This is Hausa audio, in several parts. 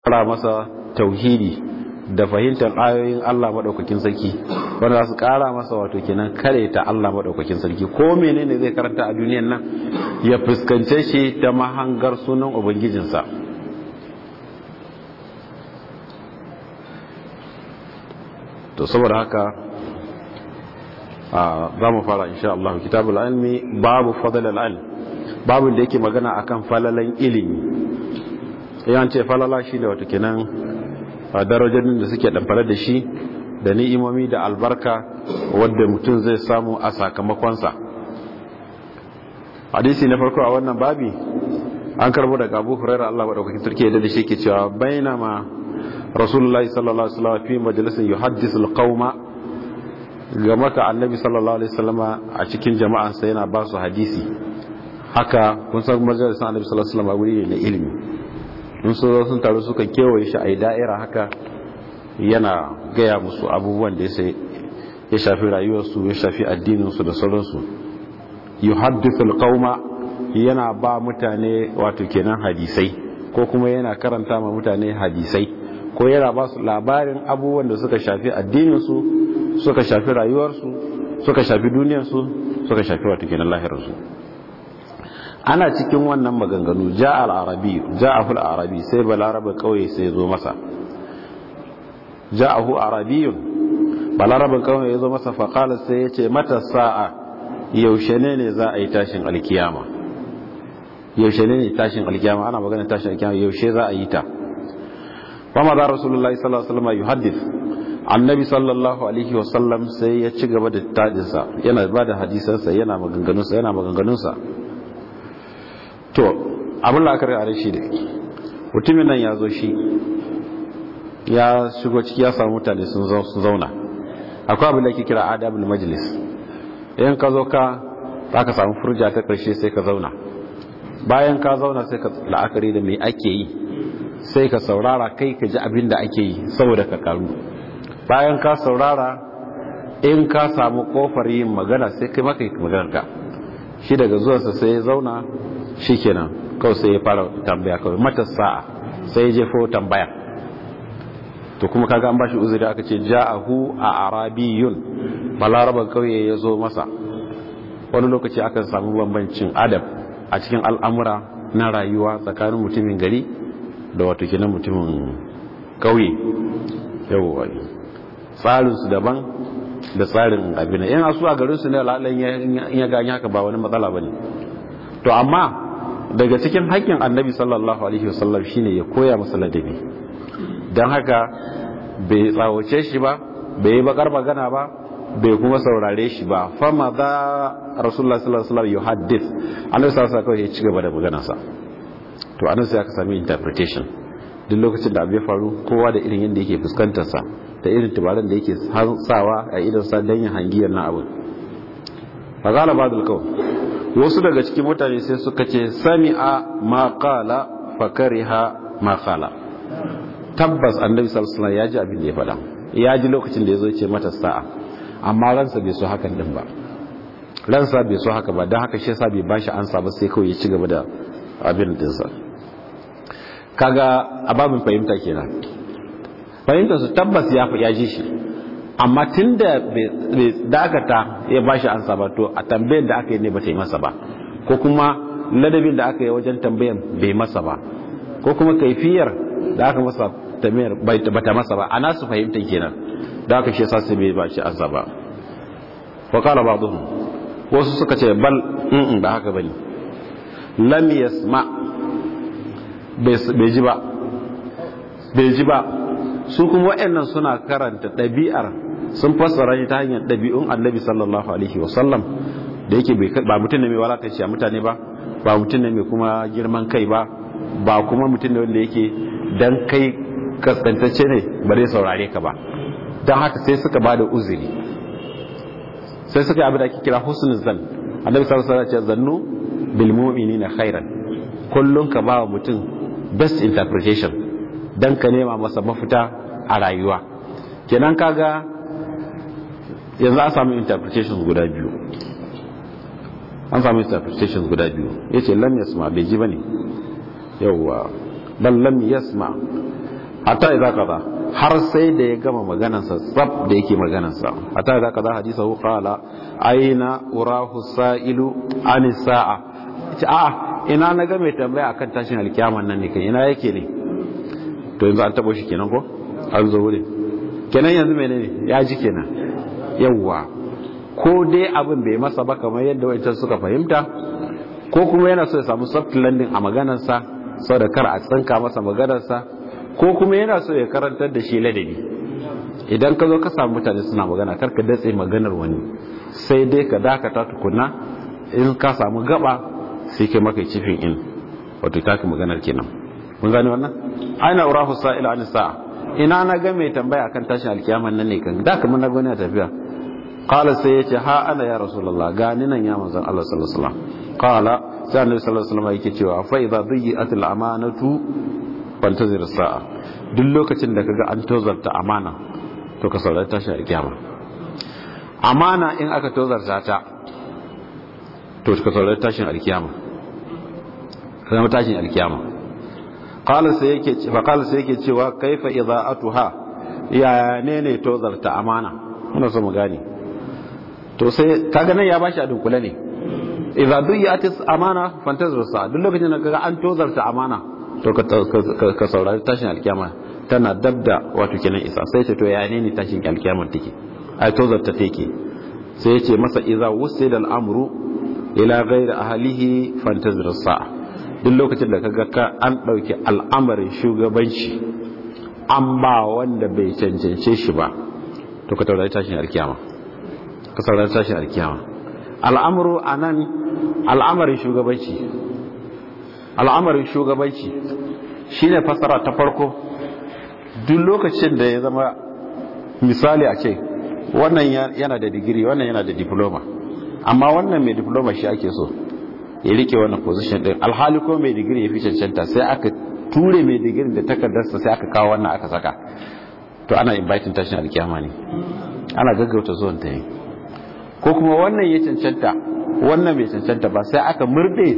ƙara masa tauhidi da fahimtar ayoyin Allah maɗaukakin sarki wanda za su ƙara masa wato kenan kare ta Allah maɗaukakin sarki ko menene zai karanta a duniyan nan ya fuskance shi ta mahangar sunan ubangijinsa to saboda haka za mu fara insha Allah kitabul ilmi babu fadl al-ilm babu da yake magana akan falalan ilimi yan ce falala shi da wato kenan darajojin da suke damfare da shi da ni'imomi da albarka wadda mutum zai samu a sakamakonsa hadisi na farko a wannan babi an karbo daga Abu Hurairah Allah madaukakin sarki da shi ke cewa bainama Rasulullahi sallallahu alaihi wasallam fi majalisin yuhaddisu al-qauma ga maka annabi sallallahu alaihi wasallama a cikin jama'ansa yana ba su hadisi haka kun san majalisar annabi sallallahu alaihi wasallama wuri ne na ilimi in su zo sun taru suka kewaye shi a da'ira haka yana gaya musu abubuwan da ya shafi rayuwarsu ya shafi addininsu da sauransu yuhaddithul qauma yana ba mutane wato kenan hadisai ko kuma yana karanta ma mutane hadisai ko yana ba su labarin abubuwan da suka shafi addininsu suka shafi rayuwarsu suka shafi duniyarsu suka shafi wato kenan lahirarsu ana cikin wannan maganganu ja al-arabi ja'ahu al-arabi sai balaraba kauye sai zo masa ja'ahu arabiyun balaraba kauye ya zo masa fa qala sai yace mata sa'a yaushe ne ne za a yi tashin alkiyama yaushe ne ne tashin alkiyama ana magana tashin alkiyama yaushe za a yi ta fa ma da rasulullahi sallallahu alaihi wasallam yuhaddith annabi sallallahu alaihi wasallam sai ya ci gaba da tadinsa yana ba da hadisansa yana maganganunsa yana maganganunsa to abin la'akari a shi da mutumin nan ya zo shi ya shigo ciki ya samu mutane sun zauna akwai abin da ke kira adabul majlis idan ka zo ka za ka samu furja ta karshe sai ka zauna bayan ka zauna sai ka la'akari da mai ake yi sai ka saurara kai ka ji abin da ake yi saboda ka karu bayan ka saurara in ka samu kofar yin magana sai kai maka magana ka shi daga zuwansa sai ya zauna shi kenan kawai sai ya fara tambaya kawai mata sa'a sai ya jefo tambaya to kuma kaga an bashi uzuri aka ce ja'ahu a arabiyun balaraban kauye ya zo masa wani lokaci akan samu bambancin adab a cikin al'amura na rayuwa tsakanin mutumin gari da wato kenan mutumin kauye yawwa tsarinsu daban da tsarin abin yan asu a garinsu ne lalan ya gani haka ba wani matsala ba ne to amma daga cikin haƙƙin annabi sallallahu alaihi wasallam shine ya koya masa ladabi don haka bai tsawace shi ba bai yi bakar magana ba bai kuma saurare shi ba fama za rasulullah sallallahu alaihi wasallam yuhaddith annabi sallallahu alaihi wasallam ya ci gaba da maganarsa to anan sai aka sami interpretation duk lokacin da abu ya faru kowa da irin yadda yake fuskantarsa da irin tubaran da yake sawa a idansa don yin hangiyar na abin fa gala ba da wasu daga cikin mutane sai suka ce sami'a ma qala fa kariha ma qala tabbas annabi sallallahu alaihi wasallam ya ji abin da ya faɗa ya ji lokacin da yazo ce mata sa'a amma ransa bai so hakan din ba ransa bai so haka ba dan haka shi yasa bai bashi ansa ba sai kawai ya ci gaba da abin dinsa kaga ababin fahimta kenan fahimtar su tabbas ya ya ji shi amma tunda bai dakata ya bashi ansa ba to a tambayar da aka yi ne ba ta yi masa ba ko kuma ladabin da aka yi wajen tambayan bai masa ba ko kuma kaifiyar da aka masa tambayar ba ta masa ba ana su fahimtar kenan da aka shi yasa sai bai bashi ansa ba wa qala ba'dhum wasu suka ce bal in ba haka bane lam yasma bai ji ba bai ji ba su kuma waɗannan suna karanta ɗabi'ar sun fassara shi ta hanyar ɗabi'un annabi sallallahu alaihi wasallam da yake ba mutum ne mai walakanci a mutane ba ba mutum ne mai kuma girman kai ba ba kuma mutum ne wanda yake dan kai kaskantacce ne ba zai saurare ka ba don haka sai suka ba da uzuri sai suka yi abin da ake kira husnul zan annabi sallallahu alaihi wasallam ya ce zannu bil mu'minina khairan kullun ka ba wa mutum best interpretation dan ka nema masa mafita a rayuwa kenan kaga yanzu an samu interpretations guda biyu an samu interpretations guda biyu yace lam yasma bai ji bane yawwa bal lam yasma hatta idza qada har sai da ya gama maganarsa tsab da yake maganarsa hatta idza qada hadithahu qala aina urahu sa'ilu an sa'a a ina na ga mai tambaya akan tashin alkiyaman nan ne kai ina yake ne to yanzu an tabo shi kenan ko an zo wurin kenan yanzu menene ya ji kenan yawwa ko dai abin bai masa ba kamar yadda wancan suka fahimta ko kuma yana so ya samu soft landing a maganarsa saboda kar a tsanka masa maganarsa ko kuma yana so ya karantar da shi ladabi idan ka zo ka samu mutane suna magana kar ka datse maganar wani sai dai ka dakata tukuna in ka samu gaba sai kai maka cifin in wato ta ka maganar kenan mun gane wannan aina urahu sa'ila an sa'a ina na ga mai tambaya akan tashin alkiyaman nan ne kan da kamar na gani a tafiya qala sai yace ha ana ya rasulullah ga ni nan ya manzon Allah sallallahu alaihi wasallam qala sai annabi sallallahu alaihi wasallam yake cewa fa idza dhi'at al amanatu fantazir sa'a duk lokacin da kaga an tozarta amana to ka saurari tashin alkiyama amana in aka tozarta ta to ka saurari tashin alkiyama kuma tashin alkiyama qala sai yake fa qala sai yake cewa kaifa idaatuha ya ne ne tozarta amana muna so mu gane to sai kaga nan ya bashi a dunkule ne idza duyatis amana fantazir sa duk lokacin da kaga an tozarta amana to ka saurari tashin alkiyama tana dabda wato kenan isa sai ce to ya ne ne tashin alkiyama take ai tozarta take sai ya ce masa idza wusida al-amru ila ghairi ahlihi fantazir sa'a duk lokacin da kaga ka an dauki al'amarin shugabanci an ba wanda bai cancance shi ba to ka taurari tashin alkiyama ka saurari tashin alkiyama al'amuru anan al'amarin shugabanci al'amarin shugabanci shine fasara ta farko duk lokacin da ya zama misali a ce wannan yana da digiri wannan yana da diploma amma wannan mai diploma shi ake so ya rike wannan position din alhali ko mai digiri ya fi cancanta sai aka ture mai digirin da takardarsa sai aka kawo wannan aka saka to ana inviting tashin alkiyama ne ana gaggauta zuwan ta ne ko kuma wannan ya cancanta wannan bai cancanta ba sai aka murde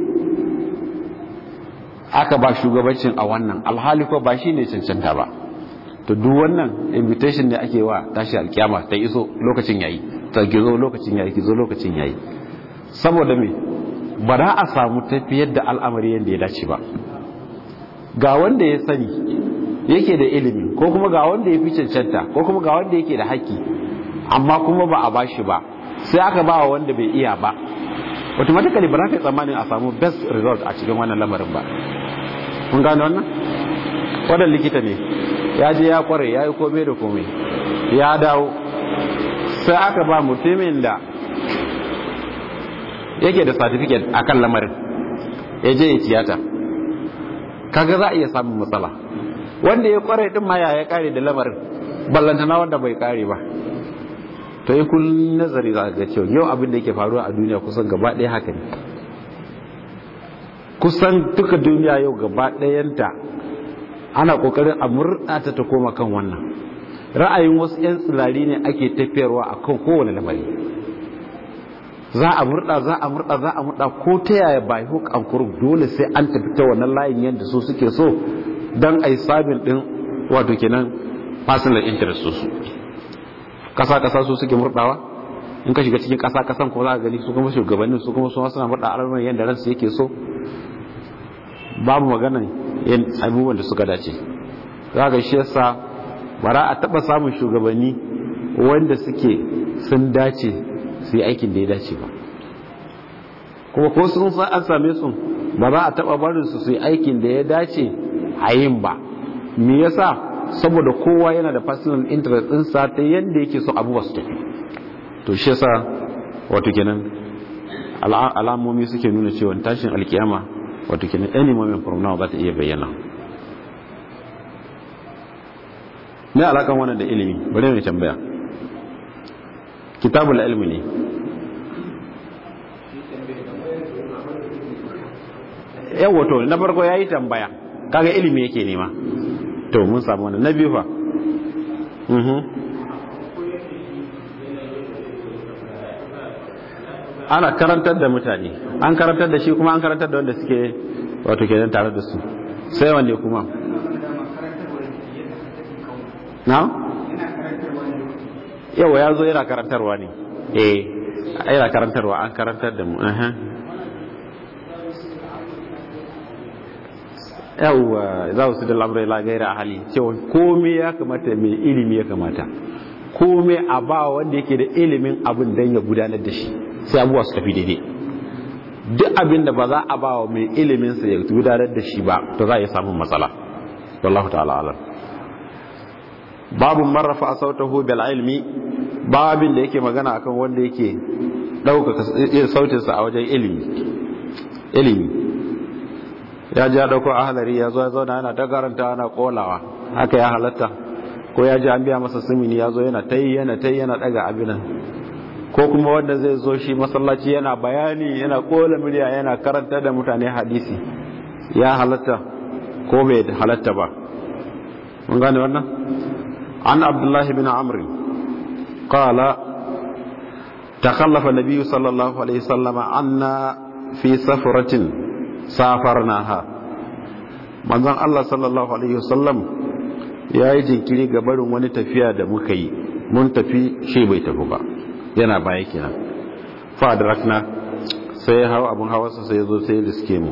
aka ba shugabancin a wannan alhali ko ba shi ne cancanta ba to duk wannan invitation ne ake wa tashi alkiyama ta iso lokacin yayi ta gizo lokacin yayi gizo lokacin yayi saboda me ba za a samu tafiyar da al'amari yadda ya dace ba ga wanda ya sani yake da ilimi ko kuma ga wanda ya fi cancanta ko kuma ga wanda yake da haƙƙi amma kuma ba a bashi ba sai aka ba wa wanda bai iya ba automatically ba za ka yi tsammanin a samu best result a cikin wannan lamarin ba kun gane wannan wadan likita ne ya je ya kware ya yi komai da komai ya dawo sai aka ba mutumin da yake da certificate a kan lamarin ya je ya tiyata kaga za a iya samun matsala wanda ya kware din ma ya kare da lamarin ballantana wanda bai kare ba to yi kullum nazari za ga cewa yau abin da yake faruwa a duniya kusan gaba ɗaya haka ne kusan duka duniya yau gaba ɗayanta ana ƙoƙarin a murɗa ta ta koma kan wannan ra'ayin wasu 'yan tsirari ne ake tafiyarwa a kan kowane lamari za a murda za a murda za a murda ko ta yaya bai hook and crook dole sai an tafi ta wannan layin yadda su suke so don a yi sabin din wato kenan personal interest su kasa kasa su suke murdawa in ka shiga cikin kasa kasan ko za ka gani su kuma shugabannin su kuma su suna murda al'amuran yadda ransu yake so babu maganan yin abubuwan da suka dace za ga shi yasa bara a taba samun shugabanni wanda suke sun dace su yi aikin da ya dace ba kuma ko sun san an same su ba za a taba barin su su yi aikin da ya dace a yin ba me yasa saboda kowa yana da personal interest ɗinsa ta yadda yake so abubuwa su tafi to shi yasa wato kenan alamomi suke nuna cewa tashin alkiyama wato kenan any moment from now za ta iya bayyana ne alakan wannan da ilimi bari mai tambaya kitabul ilmi ne yawa to na farko yayi tambaya kaga ilimi yake nema to mun samu wannan na biyu fa mhm ana karantar da mutane an karantar da shi kuma an karantar da wanda suke wato kenan tare da su sai wanne kuma na yawa ya zo yana karantarwa ne eh yana karantarwa an karantar da mu yawa za su da lamrai la gaira hali cewa komai ya kamata mai ilimi ya kamata komai a ba wanda yake da ilimin abin don ya gudanar da shi sai abubuwa su tafi daidai duk abin da ba za a ba wa mai ilimin sa ya gudanar da shi ba to za a yi samun matsala wallahu ta'ala alam babu marrafa a sautahu bil ilmi babin da yake magana akan wanda yake ɗaukaka sautinsa a wajen ilimi ilimi ya ji ya ɗauko ahalari ya zo ya zauna yana ta karanta yana kolawa haka ya halatta ko ya ji an biya masa simini ya zo yana ta yi yana ta yi yana ɗaga abinan ko kuma wanda zai zo shi masallaci yana bayani yana kola murya yana karanta da mutane hadisi ya halatta ko bai halatta ba mun gane wannan an abdullahi bin amri qala تخلف النبي صلى الله عليه وسلم عنا في سفرة سافرناها manzon Allah sallallahu alaihi wasallam ya yi jinkiri ga barin wani tafiya da muka yi mun tafi shi bai tafi ba yana baya kenan fa adrakna sai hawa abun hawarsa sai zo sai riske mu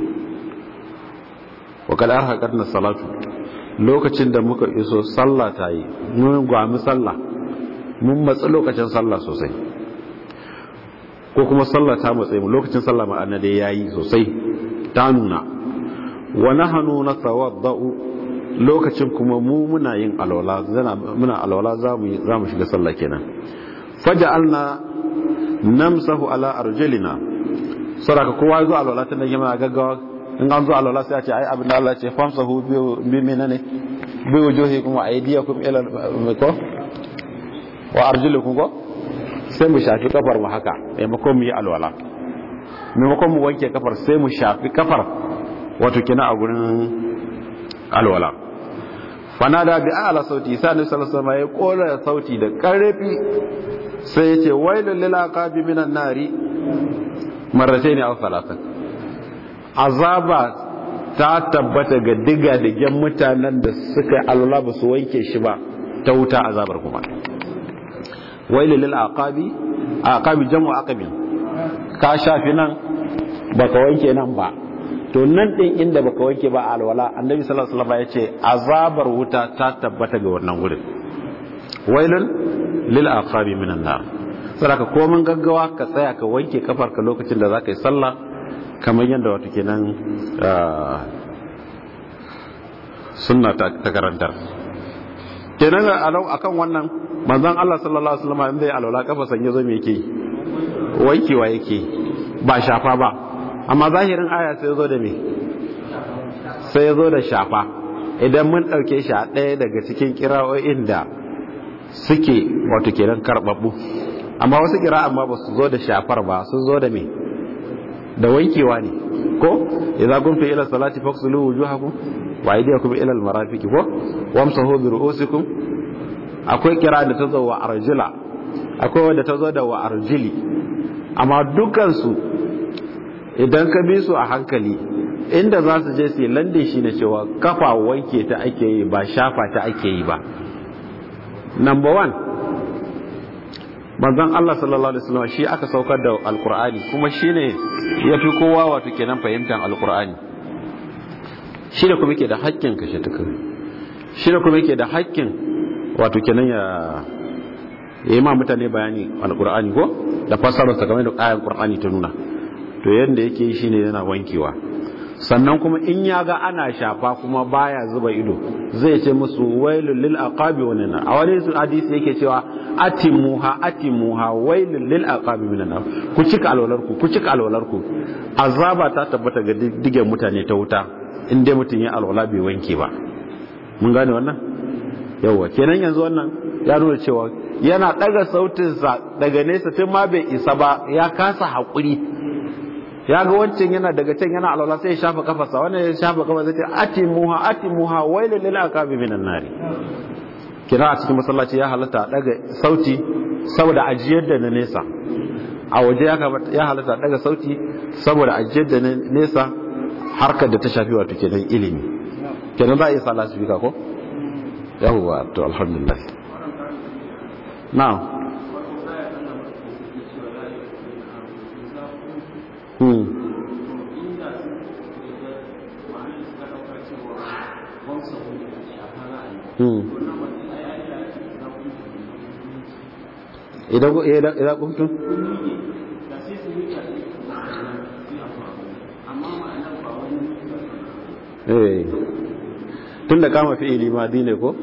wa kad arhaqatna salatu lokacin da muka iso sallah ta yi mun gwami sallah mun matsi lokacin sallah sosai ko kuma sallah ta matsayi mu lokacin sallah ma'ana dai yayi sosai ta nuna wa nahnu natawaddau lokacin kuma mu muna yin alwala zana muna alwala zamu zamu shiga sallah kenan faja'alna namsahu ala arjulina saraka kowa zo alwala tun da yamma gaggawa in an zo alwala sai a ce ai abin da Allah ya ce famsahu bi menene bi wujuhikum wa aydiyakum ila ko wa arjulukum ko sai mu shafi kafar mu haka maimakon mu yi alwala maimakon mu wanke kafar sai mu shafi kafar wato kina a gurin alwala fanada bi ala sauti sai annabi sallallahu alaihi wasallam ya kola sauti da karfi sai ya ce wailul lil aqabi minan nari marratayn aw thalathan azaba ta tabbata ga diga digen mutanen da suka alwala ba su wanke shi ba ta wuta azabar kuma wailu lil aqabi aqabi jamu aqabin ka shafi nan baka wanke nan ba to nan din inda baka wanke ba alwala annabi sallallahu alaihi wasallam yace azabar wuta ta tabbata ga wannan gurin wailun lil aqabi minan nar saboda ko mun gaggawa ka tsaya ka wanke kafar ka lokacin da zaka yi sallah kamar yadda wato kenan sunna ta karantar kenan akan wannan manzon Allah sallallahu alaihi wasallam in zai alwala kafa sanye zo me yake wankewa yake ba shafa ba amma zahirin aya sai zo da me sai zo da shafa idan mun dauke shi a ɗaya daga cikin kira'o'in da suke wato kenan karbabbu amma wasu kira amma ba su zo da shafar ba sun zo da me da wankewa ne ko idza kuntum ila salati faghsilu wujuhakum wa aydiyakum ila al-marafiq ko wamsahu bi ru'usikum akwai kira da ta zo wa arjula akwai wanda ta zo da wa arjili amma dukansu idan ka bi su a hankali inda za su je su yi lande shi ne cewa kafa wanke ta ake yi ba shafa ta ake yi ba number one manzon Allah sallallahu alaihi wasallam shi aka saukar da alkur'ani kuma shine yafi kowa wato kenan fahimtar alkur'ani shi da kuma yake da haƙƙin kashe tuka shi da kuma yake da haƙƙin wato kenan ya yi ma mutane bayani alkur'ani ko da fassararsa game da ayan qur'ani ta nuna to yadda yake yi shine yana wankewa sannan kuma in ya ga ana shafa kuma baya zuba ido zai ce musu wailul lil aqabi wa nana a wani hadisi yake cewa atimuha atimuha wailul lil aqabi minan nar ku cika alwalarku ku cika alwalarku azaba ta tabbata ga digen mutane ta wuta in dai mutum ya alwala bai wanke ba mun gane wannan yawwa kenan yanzu wannan ya nuna cewa yana daga sautinsa daga nesa tun ma bai isa ba ya kasa haƙuri ya ga wancan yana daga can yana alwala sai ya shafa kafarsa wannan ya shafa kafa zai ce atimuha atimuha wailul lil aqabi minan nari kira a cikin masallaci ya halatta daga sauti saboda ajiyar da na nesa a waje ya halatta daga sauti saboda ajiyar da na nesa harkar da ta shafi wato kenan ilimi kenan za a iya sa lasifika ko yawwa to alhamdulillah na'am hmm hmm idan idan kuntum eh tun da kama fi'ili madi ne ko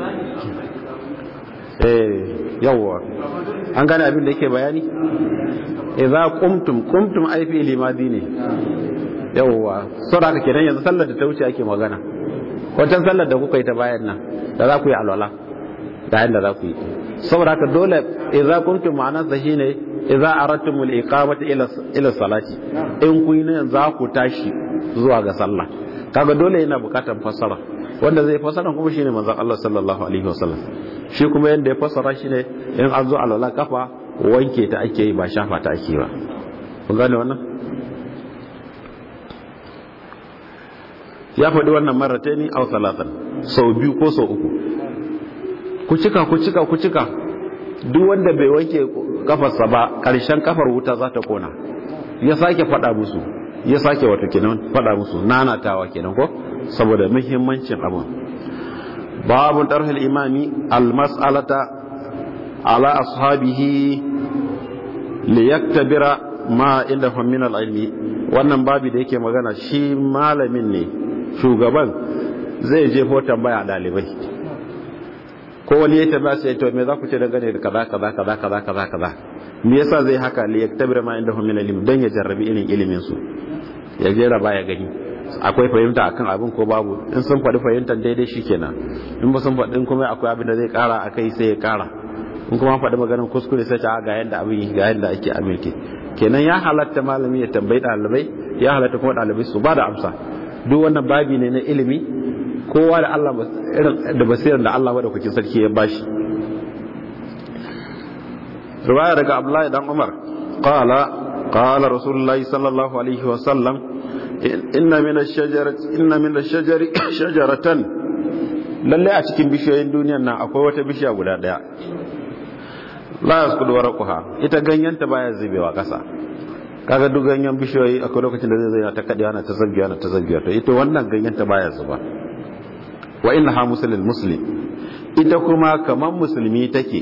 eh yawwa an gane abin da yake bayani idza qumtum qumtum ai fi'ili madi ne yawwa saboda haka kenan yanzu sallar da ta wuce ake magana wancan sallar da kuka yi ta bayan nan da za ku yi alwala da yanda za ku yi saboda haka dole idza kuntum ma'anar sa shine idza aradtum al-iqamata ila ila salati in kun yi za ku tashi zuwa ga sallah kaga dole yana bukatar fassara wanda zai fassara kuma shine manzon Allah sallallahu alaihi wasallam shi kuma yanda ya fassara shine in an zo alwala kafa wanke ta ake yi ba shafa ta ake ba kun gane wannan ya faɗi wannan marataini aw salatan sau biyu ko sau uku ku cika ku cika ku cika duk wanda bai wanke kafarsa ba ƙarshen kafar wuta za ta kona ya sake faɗa musu ya sake wato kenan faɗa musu nanatawa kenan ko saboda muhimmancin abun babu tarhil imami almas'alata ala ashabihi liyaktabira ma inda min al-ilmi wannan babi da yake magana shi malamin ne shugaban zai je ho tambaya dalibai ko wani ya tambaya sai to me za ku ce dangane da kaza kaza kaza kaza kaza kaza me yasa zai haka li yaktabira ma inda min al-ilm dan ya jarrabi irin ilimin su ya jera baya gani akwai fahimta akan abin ko babu in sun faɗi fahimtar daidai shikenan in ba sun faɗi kuma akwai abin da zai ƙara akai sai ya ƙara in kuma faɗi maganar kuskure sai ta ga yanda abin ga yanda ake aminke kenan ya halatta malami ya tambayi ɗalibai ya halatta kuma ɗalibai su ba da amsa duk wannan babi ne na ilimi kowa da Allah irin da basirar da Allah madaukakin sarki ya bashi riwaya daga Abdullahi dan Umar qala qala rasulullahi sallallahu alaihi wa sallam inna min ash-shajarati inna min ash-shajari shajaratan lalle a cikin bishiyoyin duniyar nan akwai wata bishiya guda daya la yasqudu warqaha ita ganyenta baya zubewa kasa kaga duk ganyen bishiyoyi akwai lokacin da zai zai ta kadewa na ta zabbiya na ta zabbiya to ita wannan ganyenta baya zuba wa innaha muslimul muslim ita kuma kaman musulmi take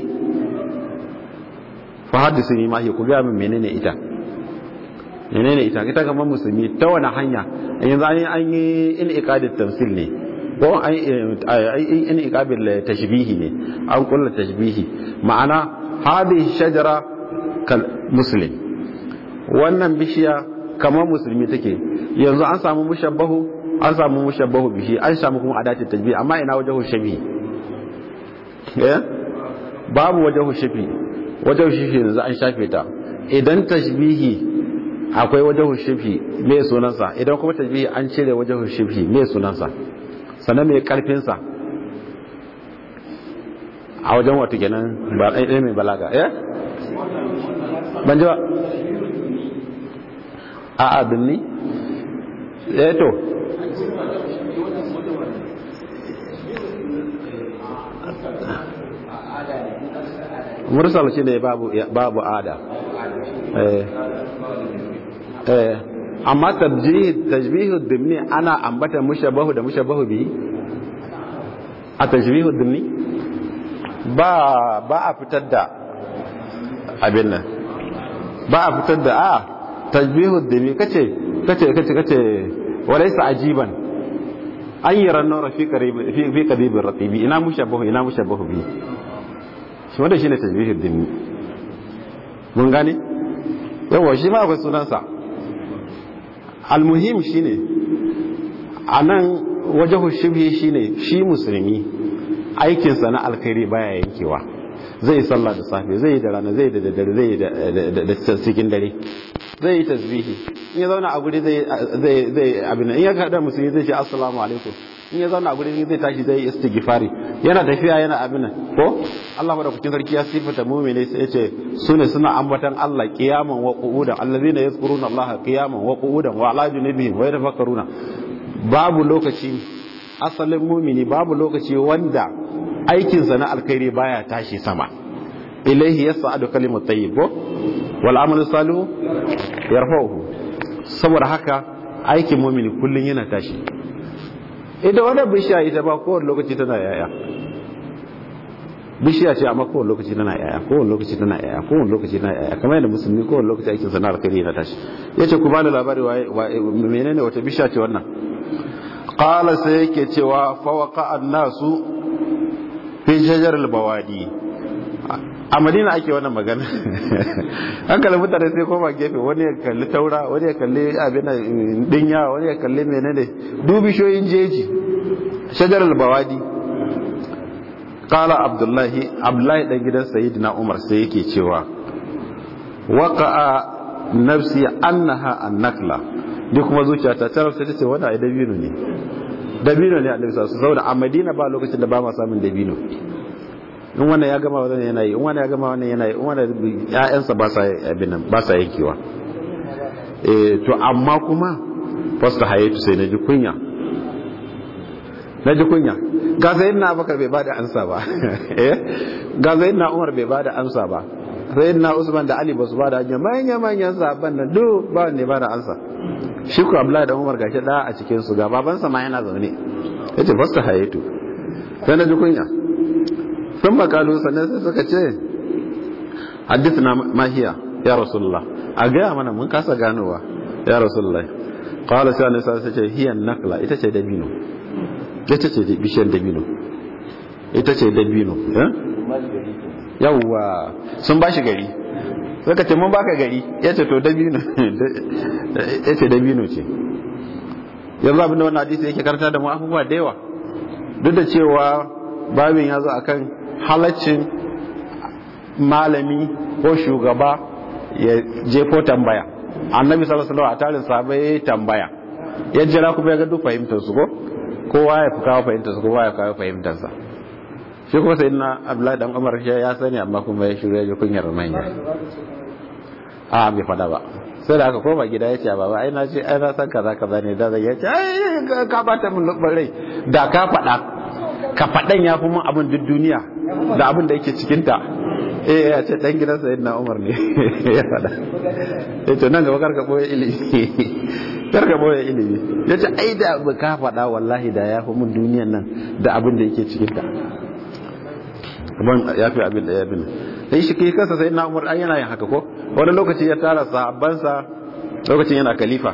fa hadisi ma ku ga min menene ita menene ita ita kaman musulmi ta wani hanya yanzu an yi an yi in iqadat tamsil ne ko an yi in iqabil tashbihi ne an kullu tashbihi ma'ana hadhihi shajara kal muslim wannan bishiya kamar musulmi take yanzu an samu mushabbahu an samu mushabbahu bihi an samu kuma adati tajbih amma ina wajahu shabi eh babu wajahu shafi wajahu shafi yanzu an shafe ta idan tashbihi akwai wajahu shafi me sunansa idan kuma tajbihi an cire wajahu shafi me sunansa sannan me karfin sa a wajen wato kenan ba ɗaya mai balaga eh ban ji ba a abin ni eh to mursal shi ne babu babu ada eh eh amma tabjih tajbihu dimni ana ambata mushabahu da mushabahu bi a tajbihu dimni ba ba a fitar da abin nan ba a fitar da a tajbihu dimi kace kace kace kace walaysa ajiban an yara nura fi qarib fi fi qadib ratibi ina mushabbahu ina mushabbahu bi shi wanda shine tajbihu dimi mun gane yawa shi ma akwai sunansa almuhim shine anan wajahu shibhi shine shi musulmi aikinsa na alkhairi baya yankewa zai sallah da safe zai yi da rana zai da daddare zai yi da cikin dare zai yi tasbihi in ya zauna a guri zai zai abin in ya kada musulmi zai ce assalamu alaikum in ya zauna a guri zai tashi zai yi istighfari yana tafiya yana abin ko Allah madaukakin sarki ya sifata mu'mini sai ya ce sune suna ambatan Allah qiyaman wa qu'udan allazina yazkuruna Allah qiyaman wa qu'udan wa ala junubihim wa yatafakkaruna babu lokaci asalin mumini babu lokaci wanda aikinsa na alkhairi baya tashi sama ilaihi yas'adu kalimut tayyib ko wal amalu salihu yarfa'uhu saboda haka aikin mu'mini kullun yana tashi ita wannan bishiya ita ba kowane lokaci tana yaya bishiya ce amma kowane lokaci tana yaya kowane lokaci tana yaya kowane lokaci tana yaya kamar yadda musulmi kowane lokaci aikin sa na alkhairi yana tashi yace ku bani labari waye menene wata bishiya ce wannan qala sai yake cewa fa waqa an-nasu fi shajar al-bawadi a madina ake wannan magana an kalli mutane sai koma gefe wani ya kalli taura wani ya kalli abin dinya wani ya kalli menene dubishoyin jeji shajar al-bawadi qala abdullahi abdullahi dan gidan sayyidina umar sai yake cewa waqa'a nafsi annaha an-nakla duk kuma zuciyata ta rafa ta ce wannan ai dabino ne dabino ne annabi sallallahu alaihi wasallam a madina ba lokacin da ba ma samun dabino in wannan ya gama wannan yana yi in wannan ya gama wannan yana yi in wannan ƴaƴansa ba sa abin nan ba sa yankewa eh to amma kuma fasta hayatu sai naji kunya naji kunya ga sayyidina Abubakar bai bada ansa ba eh ga sayyidina Umar bai bada ansa ba sayyidina Usman da Ali basu bada hanya manya manyan sahabban nan duk ba wanda ya bada ansa shi ko Abdullahi da Umar gashi da a cikin su ga babansa ma yana zaune yace fasta hayatu sai naji kunya sun makalu sannan sai suka ce hadithna mahiya ya rasulullah a gaya mana mun kasa ganowa ya rasulullah qala sai annabi sai ce hiya nakla ita ce dabino ita ce bishiyar dabino ita ce dabino yawwa sun bashi gari suka ce mun baka gari ya ce to dabino ya ce dabino ce yanzu abinda wannan hadisi yake karanta da mu abubuwa da yawa duk da cewa babin ya zo akan halaccin malami ko shugaba ya jefo tambaya annabi sallallahu alaihi wasallam a tarin sahabbai ya tambaya ya jira kuma ya ga duk fahimtar su ko kowa ya fi kawo fahimtar su kowa ya kawo fahimtar sa shi kuma sai na abdullahi dan umar ya sani amma kuma ya shirya ya kunyar manya a bai fada ba sai da aka koma gida ya ce baba ai na ce ai na san kaza kaza ne da zai ya ce ai ka bata min rai da ka fada ka faɗan ya fi mun abin duk duniya da abin da yake cikinta eh ya ce ɗan gidan sayid na umar ne ya faɗa ya ce nan gaba karka ɓoye ilimi karka ɓoye ilimi ya ce ai da abu ka faɗa wallahi da ya fi mun duniyan nan da abin da yake cikinta abin ya fi abin da ya bin sai shi kai kansa sayid na umar an yana yin haka ko wani lokaci ya tara sahabbansa lokacin yana khalifa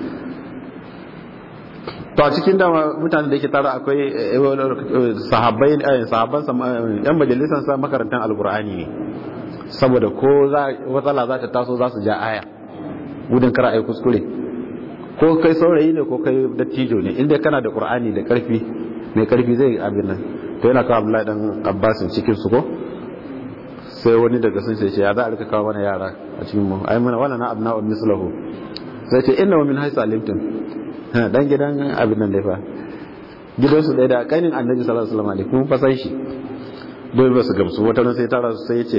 to a cikin da mutane da yake tara akwai sahabbai sahabban yan majalisar sa makarantar alkur'ani ne saboda ko matsala za ta taso za su ja aya gudun kar a yi kuskure ko kai saurayi ne ko kai dattijo ne inda kana da qur'ani da karfi mai karfi zai abin nan to yana kawo abdullahi dan abbasin cikin su ko sai wani daga sun ce ya za a rika kawo mana yara a cikin mu ai mana wannan abna'u mislahu sai ce inna min haythu alimtum dan gidan abin nan dai fa gidansu ɗaya da kainin annabi sallallahu alaihi wasallam ne kuma fasan shi dole ba su gamsu wata ran sai tara su sai ya ce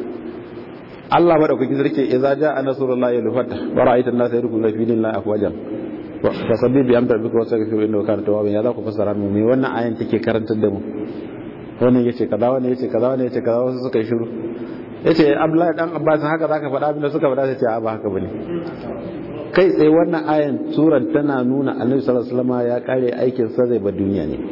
Allah madaukakin sarki idza jaa nasrullahi wal fath wa ra'aita an-nasa yadkhuluna fi dinillahi afwajan fa sabbi bi amri rabbika wastaghfir innahu kana tawwaban ya za ku fassara mu me wannan ayan take karantar da mu wannan yace kaza wannan yace kaza wannan yace kaza wasu suka yi shiru yace Abdullahi dan Abbas haka zaka faɗa abin da suka faɗa sai ce a ba haka bane kai tsaye wannan ayan suran tana nuna annabi sallallahu alaihi wasallam ya kare aikin sa zai bar duniya ne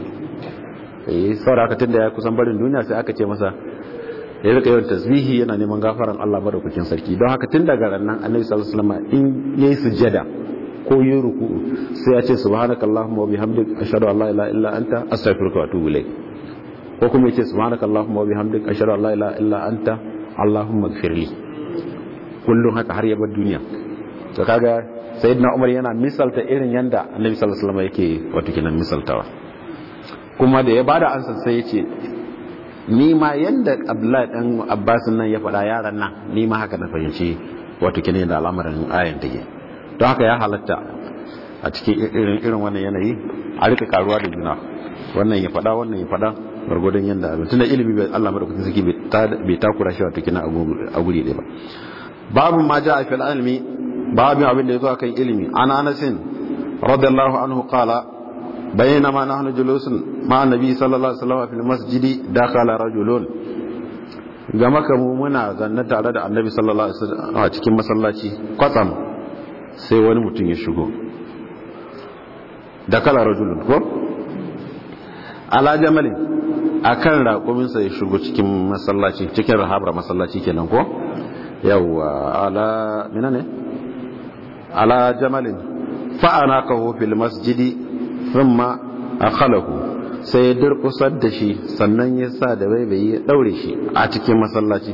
eh saboda haka tunda ya kusan barin duniya sai aka ce masa ya rika yawan tasbihi yana neman gafaran Allah madaukakin sarki don haka tun daga rannan annabi sallallahu alaihi wasallam in yayi sujada ko yayi ruku'u sai ya ce subhanakallahumma wa bihamdik ashhadu an la ilaha illa anta astaghfiruka wa atubu ilayk ko kuma yace subhanakallahumma wa bihamdik ashhadu an la ilaha illa anta allahumma ighfirli kullum haka har ya bar duniya to kaga sayyidina umar yana misalta irin yanda annabi sallallahu alaihi wasallam yake wato kenan misaltawa kuma da ya bada ansa sai yace ni ma yanda abdullahi dan abbas nan ya faɗa yaran nan ni ma haka na fahimci wato kenan da al'amarin ayan take don haka ya halatta a cikin irin irin wannan yanayi a rika karuwa da juna wannan ya faɗa wannan ya faɗa gwargwadon yanda abin tunda ilimi bai Allah madaukakin sarki bai takura shi wato kenan a guri ɗaya ba babu ma ja'a fil ilmi babin abin da ya zo kan ilimi an anasin radiyallahu anhu qala bayyana nahnu julusun ma annabi sallallahu alaihi wasallam fil masjidi dakhala rajulun ga maka mu muna zanne tare da annabi sallallahu alaihi wasallam a cikin masallaci kwatsam sai wani mutum ya shigo dakhala rajulun ko ala jamalin akan raƙuminsa ya shigo cikin masallaci cikin rahabar masallaci kenan ko yawwa ala mina ne ala jamalin fa'ana kaho fil masjidi thumma akhalahu sai ya durkusar da shi sannan ya sa da baibayi ya daure shi a cikin masallaci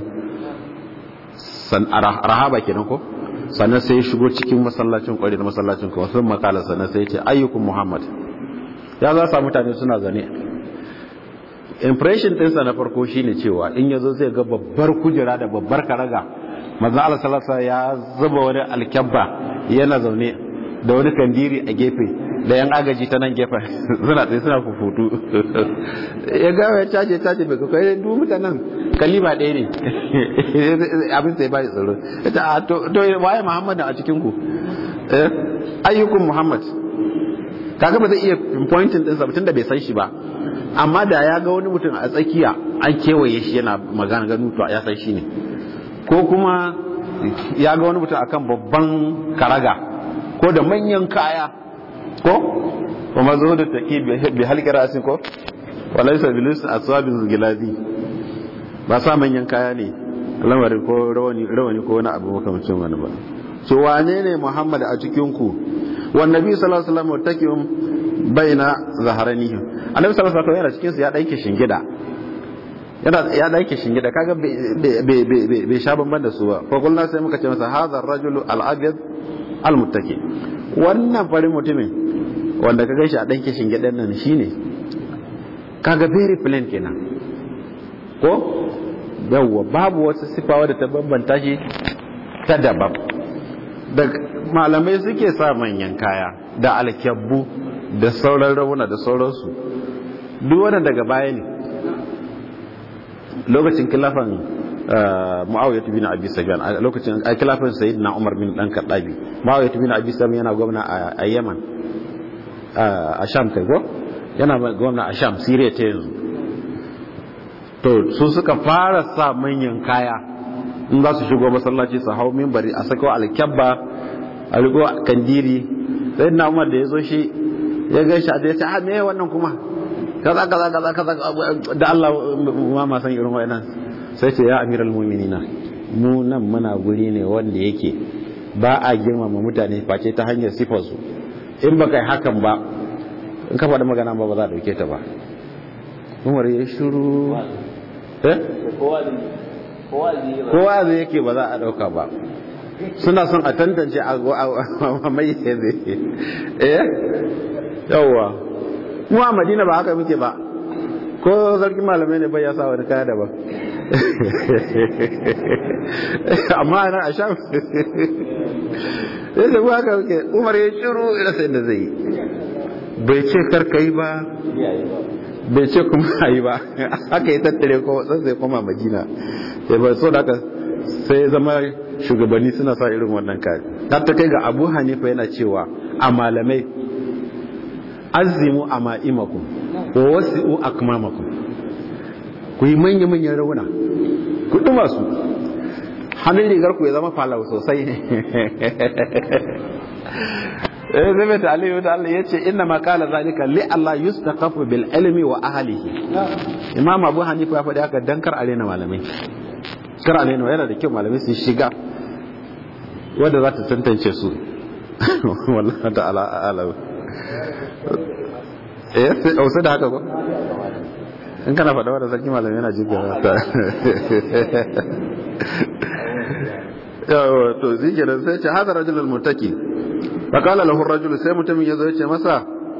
rahaba kenan ko sannan sai ya shigo cikin masallacin kwari da masallacin kuma sun makala sannan sai ya ce ayyukun muhammad ya za sa mutane suna zane impression ɗinsa na farko shine cewa in yazo zai ga babbar kujera da babbar karaga manzo Allah sallallahu ya zuba wani alkyabba yana zaune da wani kandiri a gefe da yan agaji ta nan gefen suna tsaye suna fufutu ya ga ya caje caje bai kai duk mutanen kalima ɗaya ne abin sai bai tsaro ita to to waye Muhammad a cikin ku ayyukum Muhammad kaga ba zai iya pointing din sa tunda bai san shi ba amma da ya ga wani mutum a tsakiya an kewaye shi yana magana ganu to ya san shi ne ko kuma ya ga wani mutum akan babban karaga ko da manyan kaya ko kuma zo da taki bi halqi rasin ko walaysa bilis aswabin gilazi ba sa manyan kaya ne lamarin ko rawani rawani ko wani abu makamancin wani ba so wane ne muhammad a cikin ku wan nabi sallallahu alaihi wasallam takim baina zaharanihi annabi sallallahu alaihi wasallam yana cikin su ya danke shingida yana ya danke shingida kaga bai sha banban da su ba fa kullna sai muka ce masa hadha ar-rajulu al-abyad al-muttaki wannan farin mutumin wanda ka gaishe a danke shingidan nan shine kaga very plain kenan ko yawwa babu wasu sifawa da ta bambanta shi ta daban da malamai suke sa manyan kaya da alkyabbu da sauran rauna da sauransu duk wannan daga baya ne lokacin kilafan mu'awiyah bin abi sufyan a lokacin a kilafan sayyidina umar bin dan kaddabi mu'awiyah bin abi sufyan yana gwamna a yaman a sham kai ko yana gwamna a sham siriya ta yanzu to su suka fara sa manyan kaya in za su shigo masallaci su hau mimbari a sako alkyabba a rigo kandiri sayyidina umar da ya zo shi ya gaishe a ya ce a me wannan kuma kaza kaza kaza kaza da Allah ma ma san irin wayannan sai ce ya amiral mu'minina mu nan muna guri ne wanda yake ba a girmama mutane face ta hanyar sifar su in baka yi hakan ba in ka faɗi magana ba ba za a dauke ta ba Umar ya shiru eh kowa zai yake ba za a dauka ba suna son a tantance a mai zai eh yawwa mu a madina ba haka muke ba ko sarkin malamai ne bai ya sa wani kaya daban amma ana a sha ya zagu haka muke umar ya shiru ina sai da zai yi bai ce karka yi ba bai ce kuma yi ba haka ya tattare ko sai zai koma madina sai ba so da haka sai zama shugabanni suna sa irin wannan kaya har ta kai ga abu hanifa yana cewa a malamai azimu a ma'imakum wa wasi'u akmamakum ku yi manya-manyan rauna ku ɗuma su hannun rigar ku ya zama falau sosai eh zai mai ta'aliyu da Allah ya ce inna ma kala zalika li Allah yustaqafu bil ilmi wa ahlihi imam abu hanifa ya faɗi haka dan kar arena malamai kar arena yana da kyau malamai su shiga wanda za ta tantance su wallahi ta'ala a'lam eh sai da haka ko in kana faɗa wadda sarki malamai yana jin gaba ta yawa to zai ke da sai ce hada rajul al-mutaki fa qala lahu ar-rajul sai mutumin yazo ya ce masa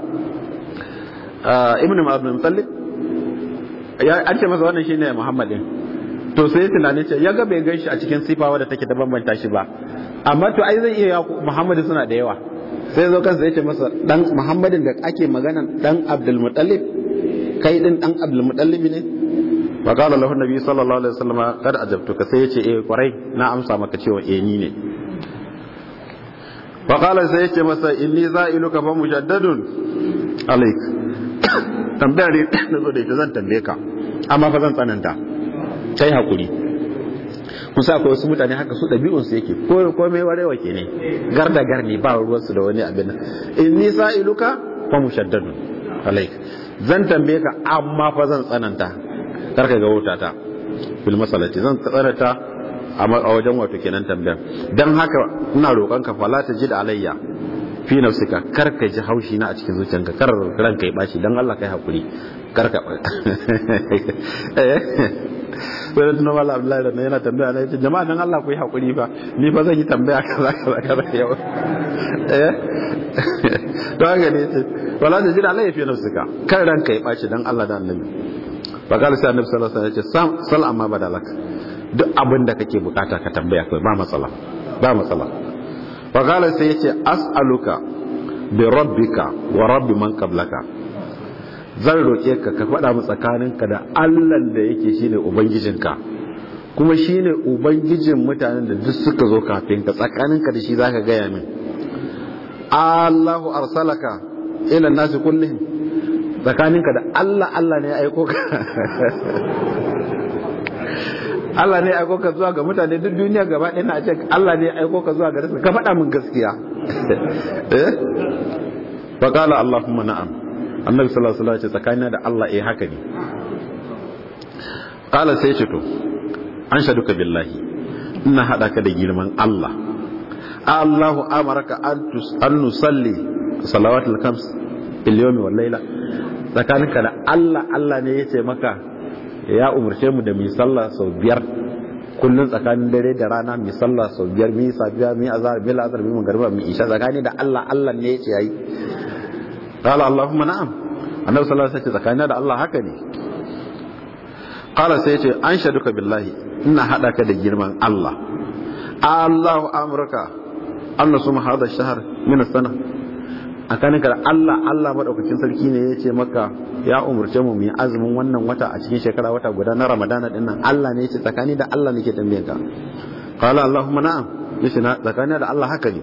ibn abdul muttalib ya an ce masa wannan shine muhammadin to sai tunani ce ya ga bai ganshi a cikin sifa wadda take da bambanta shi ba amma to ai zai iya muhammadu suna da yawa sai zo kansa yace masa dan muhammadin da ake magana dan abdul muttalib kai din dan abdul muttalib ne wa qala lahu nabi sallallahu alaihi wasallam kad ajabtuka sai yace eh kwarai na amsa maka cewa eh ni ne wa qala sai yace masa inni za'iluka fa mujaddadun alaik tambaya ne na zo da ita zan tambaye ka amma fa zan tsananta kai hakuri kusa akwai wasu mutane haka su ɗabi'unsu yake ko ko mai warewa ke ne gar da gar ne ba ruwansu da wani abin nan in ni sa'iluka fa mushaddadun alaik zan tambaye ka amma fa zan tsananta kar ka ga wuta ta bil masalati zan tsananta a wajen wato kenan tambayar dan haka ina roƙon ka fala ta ji da alayya fi nafsika kar ka ji haushi na a cikin zuciyanka kar ranka ya baci dan Allah kai hakuri kar ka sai da tunan wala Abdullahi da yana tambaya na yace jama'a dan Allah ku yi hakuri fa ni fa zan yi tambaya kaza kaza kaza yau eh to haka ne yace wala ta ji da alayya fi nafsika kar ranka ya baci dan Allah da annabi fa kala sai annabi sallallahu alaihi wasallam yace sal amma badalak duk abin da kake bukata ka tambaya kai ba matsala ba matsala faƙala sai ya ce as'aluka bi rabbika wa rabbi man qablaka zan roƙe ka ka faɗa mu tsakaninka da allan da yake shine ubangijinka kuma shine ubangijin mutanen da duk suka zo kafin ka tsakaninka da shi zaka gaya min Allahu arsalaka ila nasi kullihim tsakaninka da Allah Allah ne ya aiko ka Allah ne aiko ka zuwa ga mutane duk duniya gaba ɗaya na ce Allah ne aiko ka zuwa ga rasu ka faɗa min gaskiya eh fa qala allahumma na'am annabi sallallahu alaihi wasallam ce tsakanina da Allah eh haka ne qala sai ce to an shaduka billahi ina hada ka da girman Allah Allahu amaraka an nusalli salawatul khams bil yawmi wal layla tsakaninka da Allah Allah ne yace maka ya umarce mu da mu sallah sau biyar kullun tsakanin dare da rana mu sallah sau biyar mu safiya mu azhar bil azhar mu magriba mu isha tsakani da Allah Allah ne yace yayi qala allahumma na'am annabi sallallahu alaihi wasallam tsakanin da Allah haka ne qala sai yace an shaduka billahi ina hada ka da girman Allah Allahu amruka an nasuma hada shahr min as-sana akaninka da Allah Allah madaukakin sarki ne yace maka ya umurce mu mu yi azumin wannan wata a cikin shekara wata guda na Ramadana din nan Allah ne yace tsakani da Allah nake tambayen ka qala Allahumma na'am yace na tsakani da Allah haka ne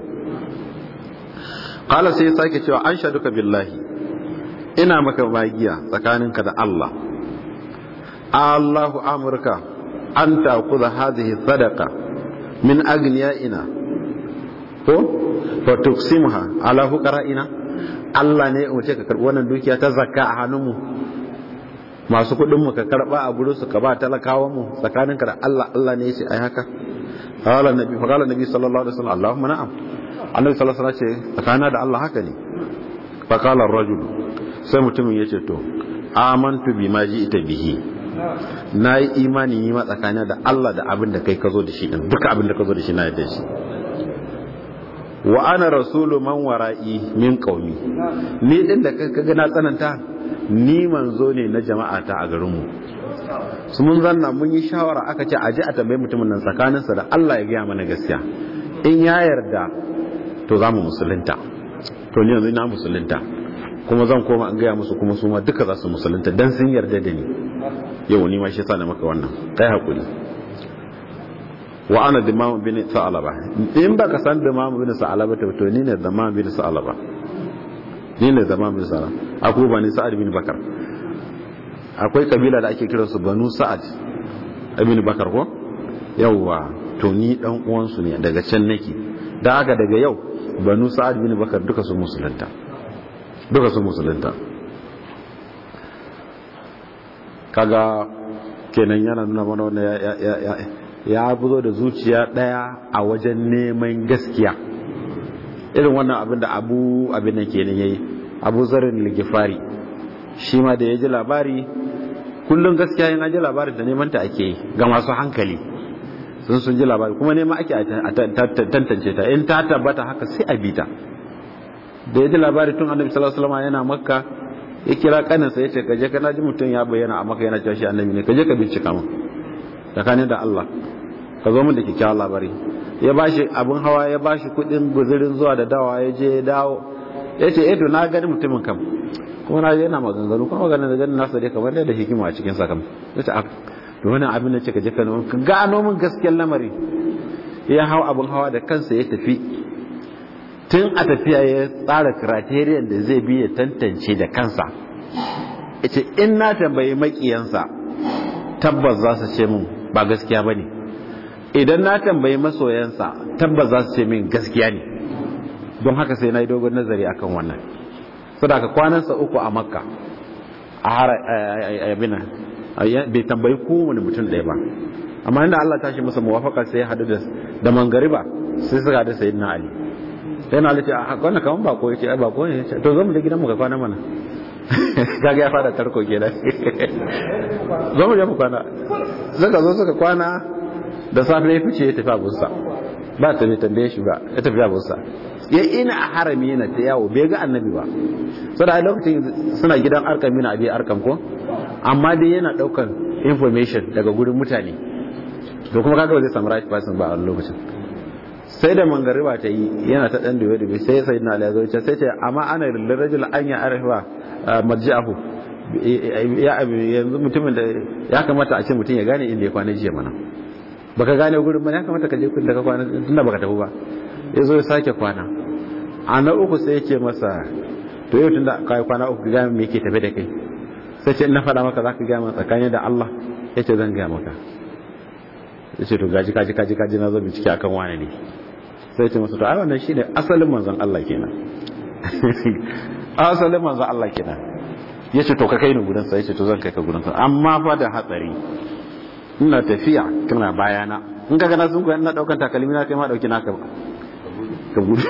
qala sai sake cewa an shaduka billahi ina maka magiya tsakaninka da Allah Allahu amurka an ta'khudha hadhihi sadaqa min agniyaina ko fa tuqsimha ala fuqara'ina Allah ne ya umarce ka karbi wannan dukiya ta zakka a hannunmu masu kuɗin mu ka karba a gurin su ka ba talakawan mu tsakaninka da Allah Allah ne ya ce ai haka qala nabi fa qala nabi sallallahu alaihi wasallam Allahumma na'am annabi sallallahu alaihi wasallam ce tsakana da Allah haka ne fa qala ar-rajul sai mutumin yace to amantu bima ji'ta bihi na yi imani yi ma tsakanin da Allah da abin da kai ka zo da shi din duka abin da ka zo da shi na yadda shi wa ana rasulu man wara'i min qaumi ni din da kaga na tsananta ni manzo ne na jama'a ta a garin mu su mun zanna mun yi shawara aka ce aje a tambayi mutumin nan tsakanin sa da Allah ya gaya mana gaskiya in ya yarda to za mu musulunta to ni yanzu na musulunta kuma zan koma an gaya musu kuma su ma duka za su musulunta dan sun yarda da ni yau ni ma shi yasa na maka wannan kai hakuri wa ana dimamu bin sa'alaba in baka san dimamu bin sa'alaba to to ni ne dimamu bin sa'alaba ni ne dimamu bin sa'alaba akwai bani sa'ad bin bakar akwai kabila da ake kiransu banu sa'ad ibn bakar ko yawwa to ni dan uwan su ne daga can nake dan haka daga yau banu sa'ad bin bakar duka su musulunta duka su musulunta kaga kenan yana nuna mana wannan ya ya ya ya buzo da zuciya daya a wajen neman gaskiya irin wannan abin da abu abin nan kenan yayi abu zarin ligifari shi ma da ya ji labari kullum gaskiya yin aji labarin da neman ta ake yi ga masu hankali sun sun ji labari kuma neman ake a tantance ta in ta tabbata haka sai a bita da ya ji labari tun annabi sallallahu alaihi wasallam yana makka ya kira kaninsa ya ce kaje kana ji mutum ya bayyana a maka yana cewa shi annabi ne kaje ka bincika mu tsakanin da Allah ka zo mun da kikkiawar labari ya bashi abin hawa ya bashi kudin guzurin zuwa da dawa ya je ya dawo ya ce eh to na gani mutumin kam kuma na je yana maganganu kuma maganin da ganin nasa dai kamar da hikima a cikin sa kam ya ce to wannan abin da ce ka je ka gano min gaskiyar lamari ya hau abin hawa da kansa ya tafi tun a tafiya ya tsara criterion da zai bi ya tantance da kansa ita in na tambayi makiyansa tabbas za su ce min ba gaskiya ba ne idan na tambayi masoyansa tabbas za su ce min gaskiya ne don haka sai na yi dogon nazari akan wannan saboda kwanansa uku a makka a har abina bai tambayi kowane mutum ɗaya ba amma inda Allah tashi masa muwafaka sai ya hadu da da mangariba sai suka hadu sayyidina Ali sai na Ali ce a wannan kaman bako yace ai bako ne to zo mu je gidan mu ka kwana mana kaga ya fara tarko kenan zo mu je mu kwana suka zo suka kwana da safe ya fice ya tafi abunsa ba ta bai tambaye shi ba ya tafi abunsa ya ina a harami yana ta yawo bai ga annabi ba saboda a lokacin suna gidan arkam yana abi arkam ko amma dai yana daukan information daga gurin mutane to kuma kaga ba zai samu right person ba a lokacin sai da mangariba ta yi yana ta dan duwe duwe sai sai na alazo ce sai ce amma ana lirajul an ya arfa marji'ahu ya yanzu mutumin da ya kamata a ce mutum ya gane inda ya kwana jiya mana baka gane gurin ba ya kamata ka je kun da ka kwana tunda baka tafi ba ya zo ya sake kwana a na uku sai ya ce masa to yau tunda ka yi kwana uku ga me yake tafe da kai sai ce na faɗa maka za ka gaya tsakani da Allah ya ce zan gaya maka ya ce to gaji kaji kaji kaji na zo bincike akan wane ne sai ce masa to ai wannan shine asalin manzon Allah kenan asalin manzon Allah kenan ya ce to ka kai ni gurin sa ya ce to zan kai ka gurin sa amma fa da hatsari ina tafiya kana bayana in ka gana sun koyi ina daukan takalmi na kai ma dauki naka ka gudu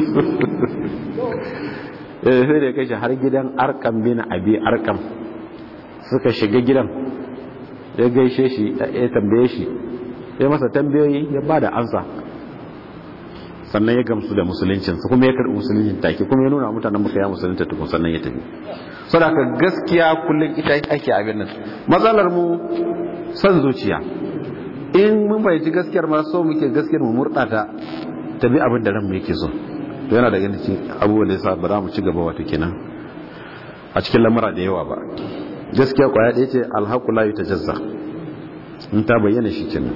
eh sai da kai shi har gidan arkam bin abi arkam suka shiga gidan ya gaishe shi ya tambaye shi ya masa tambayoyi ya ba da ansa sannan ya gamsu da musuluncinsa kuma ya karɓi musuluncin take kuma ya nuna mutanen muka ya musulunta tukun sannan ya tafi saboda gaskiya kullum ita ake abin nan matsalar mu son zuciya in mun fahimci gaskiyar ma so muke gaskiyar mu murɗata ta bi abin da ran mu yake so to yana da ganin abubuwan da yasa ba za mu ci gaba wato kenan a cikin lamura da yawa ba gaskiya kwaya ɗaya ce alhaku la yutajazza in ta bayyana shi kenan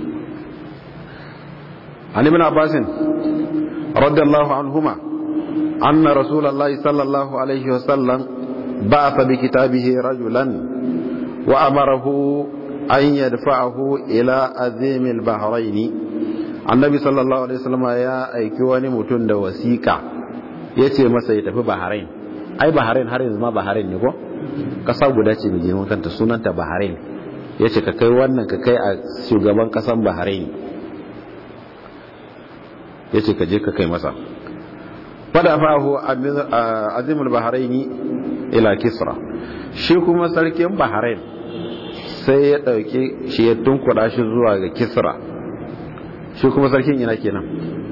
an ibn abbas radiyallahu anhuma anna rasulullahi sallallahu alaihi wa sallam ba'atha bi kitabihi rajulan wa amarahu an yadfa'ahu ila azim al-bahrain annabi sallallahu alaihi wasallam ya aiki wani mutum da wasiƙa yace masa ya tafi bahrain ai bahrain har yanzu ma bahrain ne ko kasa guda ce mai girman kanta sunanta bahrain ya ce ka kai wannan ka kai a shugaban kasan bahrain ya ce ka je ka kai masa fada fahu azimul bahraini ila kisra shi kuma sarkin bahrain sai ya ɗauki shi ya tunkuɗa shi zuwa ga kisra shi kuma sarkin ina kenan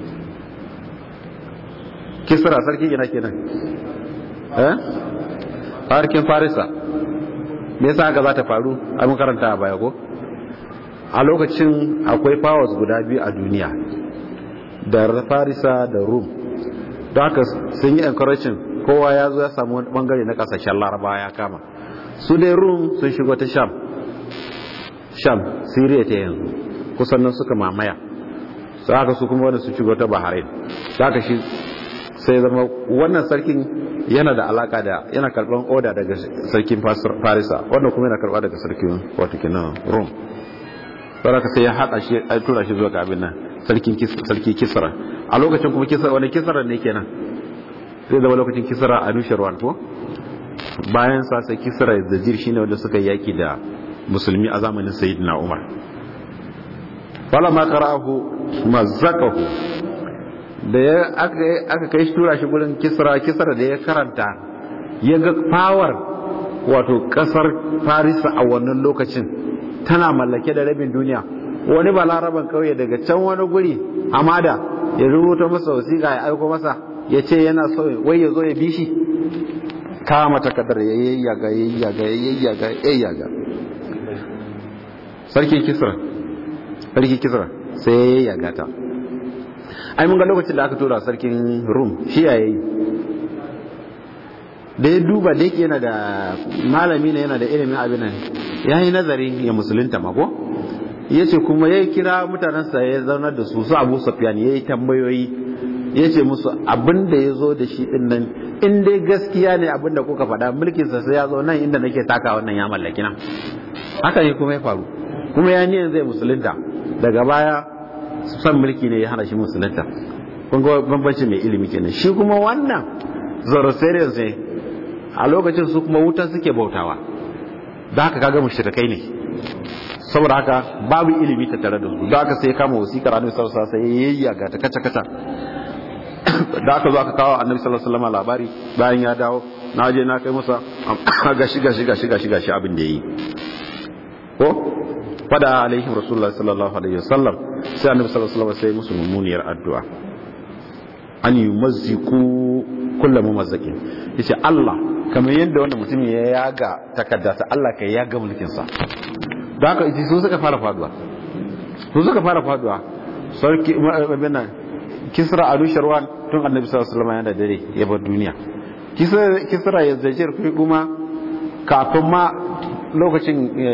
kisra sarkin ina kenan eh farkin farisa me yasa haka za ta faru a mun karanta a baya ko a lokacin akwai powers guda biyu a duniya da farisa da rum don haka sun yi encouraging kowa ya zo ya samu wani bangare na kasashen laraba ya kama su dai rum sun shigo ta sham sham syria ta yanzu kusan nan suka mamaya su haka su kuma wanda su shigo ta bahrain haka shi sai zama wannan sarkin yana da alaka da yana karban oda daga sarkin farisa wannan kuma yana karba daga sarkin wato kenan rom saraka sai ya haɗa shi ya tura shi zuwa ga abin nan sarkin sarki kisra a lokacin kuma kisra wani kisra ne kenan sai zama lokacin kisra a nusharwan ko bayan sa sai kisra da jir shine wanda suka yaki da musulmi a zamanin sayyidina umar falamma qara'ahu mazzaqahu da ya aka kai shi tura shi gurin kisra kisra da ya karanta ya ga power wato kasar farisa a wannan lokacin tana mallake da rabin duniya wani balaraban kauye daga can wani guri hamada ya rubuta masa wasiƙa ya aiko masa ya ce yana so wai ya zo ya bi shi kama takardar ya yayyaga yayyaga yayyaga yayyaga sarki kisra sarki kisra sai ya yayyaga ta ai mun ga lokacin da aka tura sarkin rum shi ya yi da ya duba da yake yana da malami ne yana da ilimin abin nan ya yi nazari ya musulunta mako ya ce kuma ya kira mutanensa ya zaunar da su su abu safiyan ya yi tambayoyi ya ce musu abin da ya zo da shi din nan in dai gaskiya ne abin da kuka faɗa mulkinsa sai ya zo nan inda nake taka wannan ya mallaki nan haka ne kuma ya faru kuma ya niyan zai musulunta daga baya son mulki ne ya hana shi musulunta kun ga bambanci mai ilimi kenan shi kuma wannan zoroastrians ne a lokacin su kuma wuta suke bautawa da haka kaga mushrikai ne saboda haka babu ilimi ta tare da su da haka sai kama wasikar annabi sallallahu alaihi wasallam sai yayya ga ta kaca kaca da aka zo aka kawo annabi sallallahu alaihi wasallam labari bayan ya dawo na je na kai masa gashi gashi gashi gashi gashi abin da yayi ko fada alaihim rasulullahi sallallahu alaihi wasallam sai annabi sallallahu alaihi wasallam sai musu mummuniyar addu'a an yumazziku kullu mumazzakin yace Allah kamar yadda wannan mutum ya yaga takarda ta Allah kai yaga mulkin sa da haka ita su suka fara faduwa su suka fara faduwa sarki abin nan kisra adu sharwan tun annabi sallallahu alaihi wasallam yana dare ya bar duniya kisra kisra ya zajir kuma kafin ma lokacin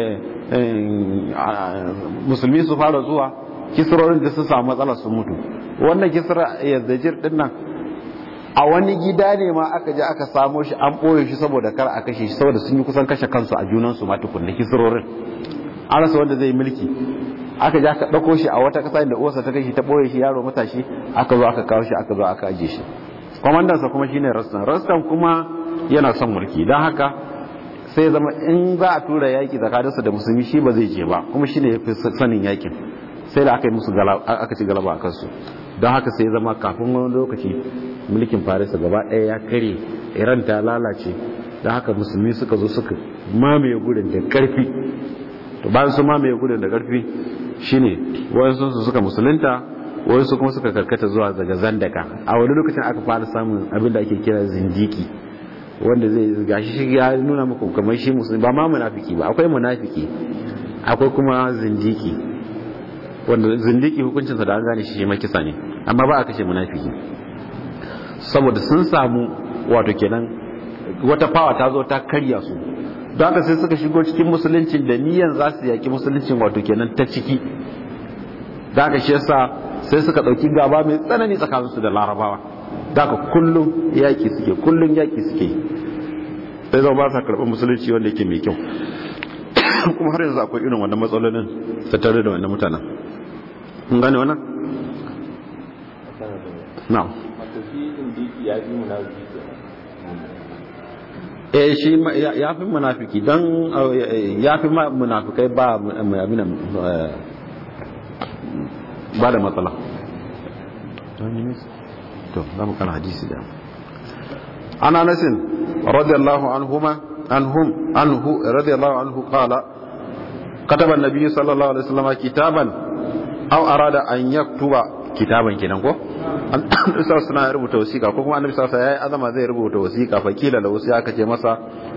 musulmi su fara zuwa kisrorin da su samu matsala su mutu wannan kisra ya zajir din nan a wani gida ne ma aka je aka samo shi an ɓoye shi saboda kar a kashe shi saboda sun yi kusan kashe kansu a junansu ma tukunna kisrorin an rasa wanda zai mulki aka je aka ɗauko shi a wata ƙasa inda uwarsa ta kashe ta ɓoye shi yaro matashi aka zo aka kawo shi aka zo aka ajiye shi kwamandansa kuma shine rastan rastan kuma yana son mulki don haka sai zama in za a tura yaki tsakaninsu da musulmi shi ba zai je ba kuma shine ya fi sanin yakin sai da aka yi musu aka ci galaba a kansu don haka sai zama kafin wani lokaci mulkin farisa gaba ɗaya ya kare iran ta lalace don haka musulmi suka zo suka mamaye gudun da ƙarfi to bayan su mamaye gudun da ƙarfi shine wayansu su suka musulunta wayansu kuma suka karkata zuwa daga zandaka a wani lokacin aka fara samun abin da ake kira zindiki wanda zai gashi shi ya nuna muku kamar shi musulmi ba ma munafiki ba akwai munafiki akwai kuma zindiki wanda zindiki hukuncinsa da an gane shi shi makisa ne amma ba a kashe munafiki saboda sun samu wato kenan wata fawa ta zo ta karya su don haka sai suka shigo cikin musuluncin da niyan za su yaki musuluncin wato kenan ta ciki da haka shi yasa sai suka ɗauki gaba mai tsanani tsakaninsu da larabawa da haka kullum yaƙi suke kullum yaƙi suke sai zama ba sa karɓar musulunci wanda yake mai kyau kuma har yanzu akwai irin wannan matsalolin tattare da wannan mutanen kun gane wannan na'am eh shi ya fi munafiki don ya fi munafikai ba abin ba da matsala to za mu kana hadisi da ana nasin radiyallahu anhuma anhum anhu radiyallahu anhu qala كتب النبي صلى الله عليه وسلم كتابا أو أراد أن يكتب كتابا kenan ko an isa suna rubuta wasiƙa ko kuma annabi sallallahu alaihi wasallam azama zai rubuta wasiƙa fa kila da wasu aka ce masa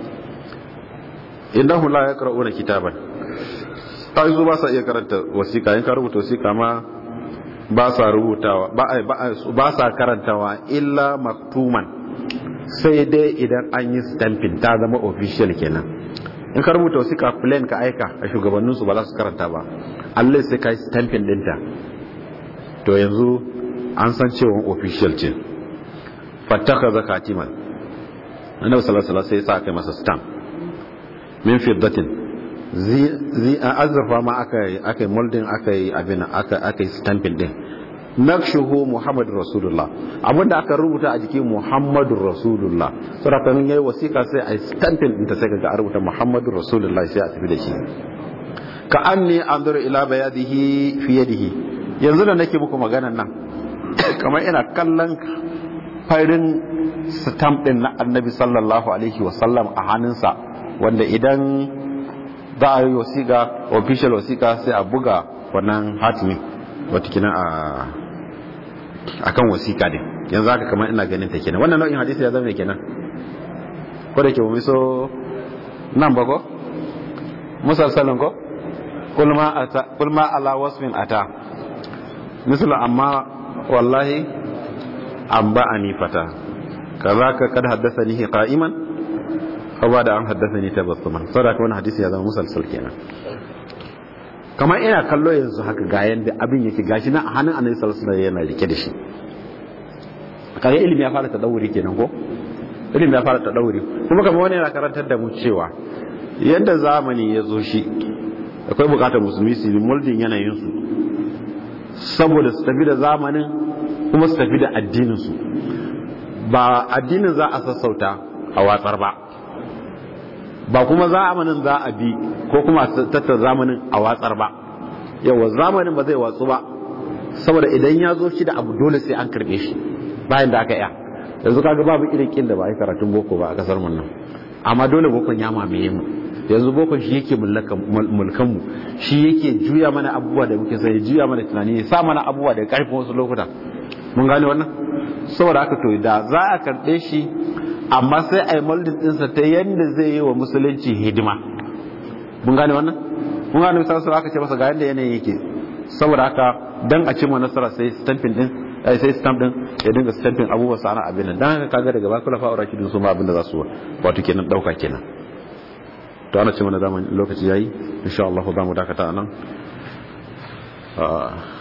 innahu la yaqra'una kitaban ai su ba sa iya karanta wasiƙa in ka rubuta wasiƙa ma ba sa rubutawa ba ba sa karantawa illa maktuman sai dai idan an yi stamping ta zama official kenan in ka rubuta wasiƙa plain ka aika a shugabanninsu ba za su karanta ba allai sai ka yi stamping ɗinta to yanzu an san cewa official ce fattaka zakatiman annabi sallallahu alaihi sai sa aka masa stamp min fiddatin zi azrafa ma aka aka molding aka yi abin aka aka yi stamping din nakshuhu muhammadur rasulullah abinda aka rubuta a jikin muhammadur rasulullah saboda kan yayi wasiƙa sai a stamping din ta sai kaga a rubuta muhammadur rasulullah sai a tafi da shi ka anni anzuru ila bayadihi fi yadihi yanzu da nake muku maganan nan kamar ina kallon farin stamp din na annabi sallallahu alaihi wasallam a hannunsa wanda idan za a yi wasiƙa official wasiƙa sai a buga wannan hatimi watakina a akan wasiƙa din yanzu haka kamar ina ganin ta kenan wannan nau'in hadisi ya zama kenan ko da ke mu so nan ba ko musalsalin ko kulma ata kulma ala wasfin ata misal amma wallahi abba ani fata kazaka kad haddathani qa'iman aw da an haddathani tabassuman saboda wannan hadisi ya zama musalsal kenan kamar ina kallo yanzu haka ga yanda abin yake gashi na a hannun annabi sallallahu alaihi wasallam yana rike da shi kaga ilimi ya fara tadawuri kenan ko ilimi ya fara tadawuri kuma kamar wani yana karantar da mu cewa yadda zamani ya zo shi akwai bukatar musulmi su yi muldin yanayin su saboda su tafi da zamanin kuma su tafi da addinin su ba addinin za a sassauta a watsar ba ba kuma zamanin za a bi ko kuma tattar zamanin a watsar ba yawa zamanin ba zai watsu ba saboda idan ya zo shi da abu dole sai an karbe shi bayan da aka iya yanzu kaga babu irin kin da ba a yi karatun boko ba a kasar mun nan amma dole bokon ya mamaye mu yanzu bokon shi yake mulkan mu shi yake juya mana abubuwa da muke sai juya mana tunani ya sa mana abubuwa da karfin wasu lokuta mun gane wannan saboda haka to da za a karɓe shi amma sai a yi moldin ɗinsa ta yadda zai yi wa musulunci hidima mun gane wannan mun gane misali sai aka ce masa ga yadda yanayin yake saboda haka dan a cimma nasara sai stamping din sai stamp din ya dinga stamping abubuwa sana abin nan dan haka kaga daga bakula fa'ura kidin su ma abin da za su wato kenan dauka kenan to ana ce mana zaman lokaci yayi insha Allah za mu dakata anan